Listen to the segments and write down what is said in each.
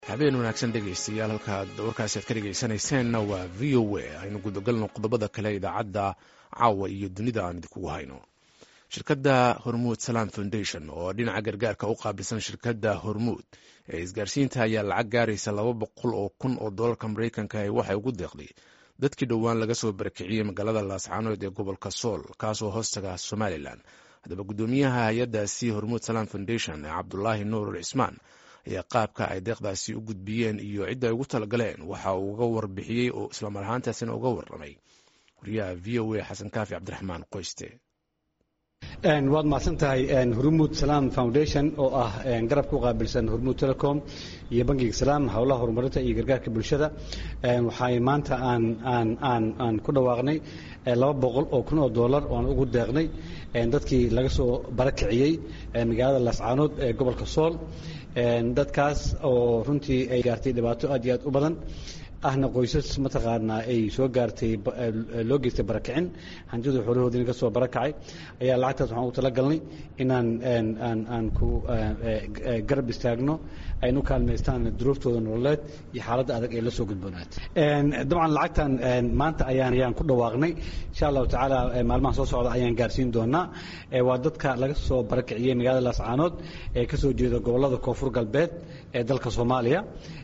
habeen wanaagsan dhegaystayaal halkaad warkaasi aad ka dhegaysanayseena waa v o a aynu gudagalno qodobada kale idaacadda caawa iyo dunida aan idinkugu hayno shirkadda hormuud salam foundation oo dhinaca gargaarka u qaabilsan shirkadda hormuud ee isgaarsiinta ayaa lacag gaaraysa laba boqol oo kun oo doolarka maraykanka ee waxay ugu deeqday dadkii dhowaan laga soo barakiciyey magaalada laascaanood ee gobolka sool kaasoo hoostaga somalilan haddaba guddoomiyaha hay-addaasi hormuud salam foundation ee cabdulaahi nuur cismaan ayaa qaabka ay deeqdaasi u gudbiyeen iyo cidda ay ugu talagaleen waxa uu uga warbixiyey oo islamar ahaantaasina uga warramay wariyaha v o a xasan kaafi cabdiraxmaan qoyste waad mahadsan tahay hormuud salaam foundation oo ah garabka u qaabilsan hormuud telecom iyo bangiga salaam howlaha horumarinta iyo gargaarka bulshada waxay maanta aan ku dhawaaqnay laba boqol oo kun oo dollar oo aan ugu deeqnay dadkii laga soo barakiciyey magaalada laascaanood ee gobolka sool dadkaas oo runtii ay gaartay dhibaato aad iyo aad u badan ahna qoysas mataqaanaa ay soo gaartay loo geystay barakicin hantidu xoolahoodina ka soo barakacay ayaa lacagtaas waxaan ugu talagalnay inaan aan ku garab istaagno aynu u kaalmaystaan duruuftooda nololeed iyo xaaladda adag ee la soo gudboonaat dabcan lacagtan maanta ayaan ayaan ku dhawaaqnay insha allahu tacaala maalmaha soo socda ayaan gaarsiin doonaa waa dadka laga soo barakiciyey magaalada laascaanood ee ka soo jeeda gobollada koonfur galbeed ee dalka soomaaliya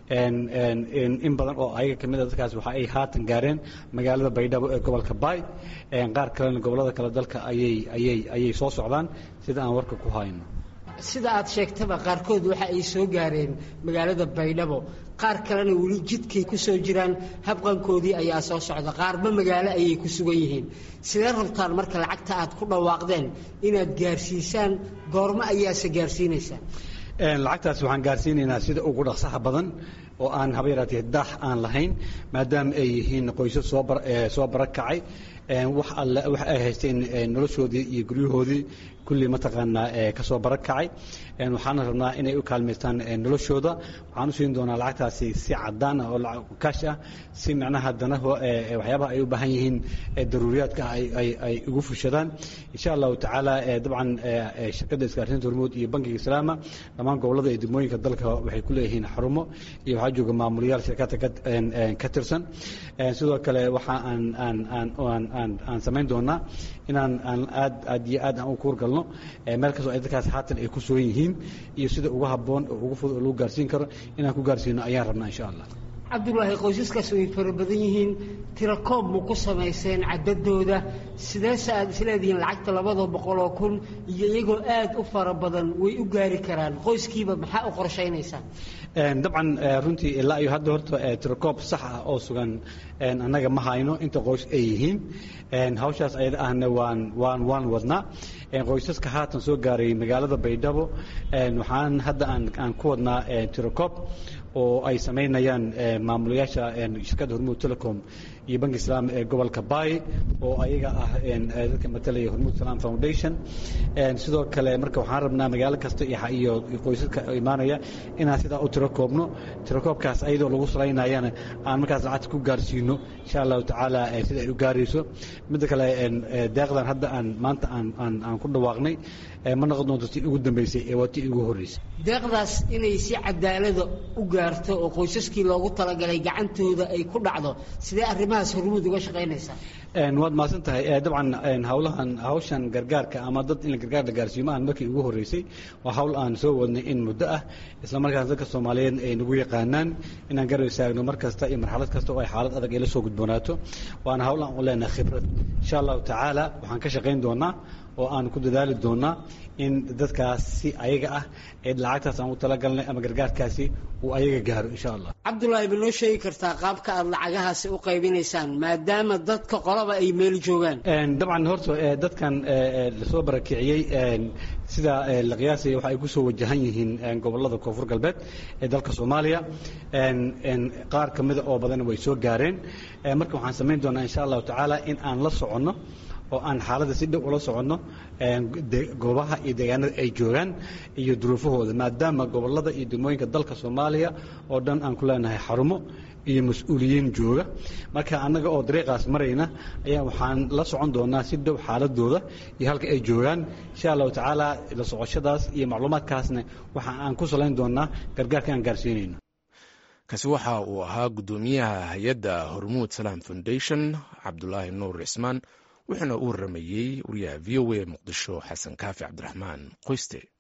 in badan oo ayaga kamid a dadkaas waxa ay haatan gaareen magaalada baydhabo ee gobolka baay qaar kalena gobollada kale dalka ayay ayay ayay soo socdaan sida aan warka ku hayno sida aad sheegtaba qaarkood waxa ay soo gaareen magaalada baydhabo qaar kalena weli jidkay ku soo jiraan habqankoodii ayaa soo socda qaarba magaalo ayay ku sugan yihiin sidee rabtaan marka lacagta aad ku dhawaaqdeen inaad gaarsiisaan goormo ayaase gaarsiinaysaan lacagtaas waxaan gaarsiinaynaa sida ugu dhaqsaha badan oo aan haba yaraatee daax aan lahayn maadaama ay yihiin qoysas soo barakacay wax alle wax ay haysteen noloshoodii iyo guryahoodii kulli mataqaanaa ka soo barakacay waxaana rabnaa inay u kaalmaystaan noloshooda waxaan u siin doonaa lacagtaasi si cadaan ah oo kaash ah si macnaha dana waxyaabaha ay u baahan yihiin daruuriyaadka ay ugu fushadaan insha allahu tacaala dabcan shirkadda isgaarsiinta hormuud iyo bankiga islaama dhammaan gobollada iyo degmooyinka dalka waxay ku leeyihiin xarumo iyo waxaa jooga maamulayaal shirkadda ka tirsan sidoo kale waxa aan aan aan aan aan samayn doonaa inaan aan aad aad iyo aad aan u kuurgalno meel kastoo ay dadkaas haatan ay ku sugan yihiin iyo sida ugu habboon oo ugu fudud oo lagu gaarsiin karo inaan ku gaarsiino ayaan rabnaa insha allah cabdulaahi qoysaskaas way fara badan yihiin tirakoob ma ku samayseen cadadooda sideese aad isleedihiin lacagta labada boqol oo kun iyo iyagoo aad u fara badan way u gaari karaan qoyskiiba maxaa u qorshaynaysaa dabcan runtii ilaa iyo hadda horta tirakoob sax ah oo sugan annaga ma hayno inta qoys ay yihiin hawshaas ayada ahna waan waan waan wadnaa qoysaska haatan soo gaaray magaalada baydhabo waxaan hadda aan aan ku wadnaa tirakoob oo ay samaynayaan maamulayaasha shirkadda hormuud telecom iyo banki islaam ee gobolka baay oo ayaga ah dadka matalaya hormuud salam foundation sidoo kale marka waxaan rabnaa magaalo kasta iyo qoysaska imaanaya inaan sidaa u tiro koobno tirakoobkaas ayadoo lagu salaynayana aan markaas lacagta ku gaarsiino insha allahu tacaala sida ay u gaarayso midda kale deeqdan hadda aan maanta aan aan ku dhawaaqnay ma noqon doonto tii ugu dambeysay ee waa tii ugu horreysay deeqdaas inay si cadaalada u gaarto oo qoysaskii loogu talagalay gacantooda ay ku dhacdo sidee arrimahaas hormuud uga shaqaynaysaa waad mahadsan tahay dabcan hawlahan hawshan gargaarka ama dad in gargaar la gaarsiiyo ma aan markii ugu horreysay waa hawl aan soo wadnay in muddo ah isla markaas dadka soomaaliyeed ay nagu yaqaanaan inaan garab istaagno mar kasta iyo marxalad kasta oo ay xaalad adag ay la soo gudboonaato waana hawl aan u leenahay khibrad insha allahu tacaala waxaan ka shaqayn doonaa oo aan ku dadaali doonaa in dadkaas si ayaga ah ee lacagtaas aan u talagalnay ama gargaarkaasi uu ayaga gaaro insha allah cabdulaahi ma noo sheegi kartaa qaabka aad lacagahaasi u qaybinaysaan maadaama dadka qolaba ay meel joogaan dabcan horta dadkan lasoo barakiciyey sida la qiyaasaya waxa ay ku soo wajahan yihiin gobollada koonfur galbeed ee dalka soomaaliya qaar ka mida oo badan way soo gaareen marka waxaan samayn doonaa insha allahu tacaala in aan la soconno oo aan xaaladda si dhow ula soconno goobaha iyo deegaanada ay joogaan iyo duruufahooda maadaama gobollada iyo degmooyinka dalka soomaaliya oo dhan aan ku leenahay xarumo iyo mas-uuliyiin jooga marka annaga oo dariiqaas marayna ayaa waxaan la socon doonaa si dhow xaaladooda iyo halka ay joogaan insha allahu tacaala la socoshadaas iyo macluumaadkaasna waxa aan ku salayn doonaa gargaarka aan gaarsiinayno kaasi waxa uu ahaa guddoomiyaha hay-adda hormuud salaam foundation cabdulaahi nuur cismaan wuxuuna u waramayey wariyaha v o a muqdisho xasan kaafi cabdiraxmaan qoyste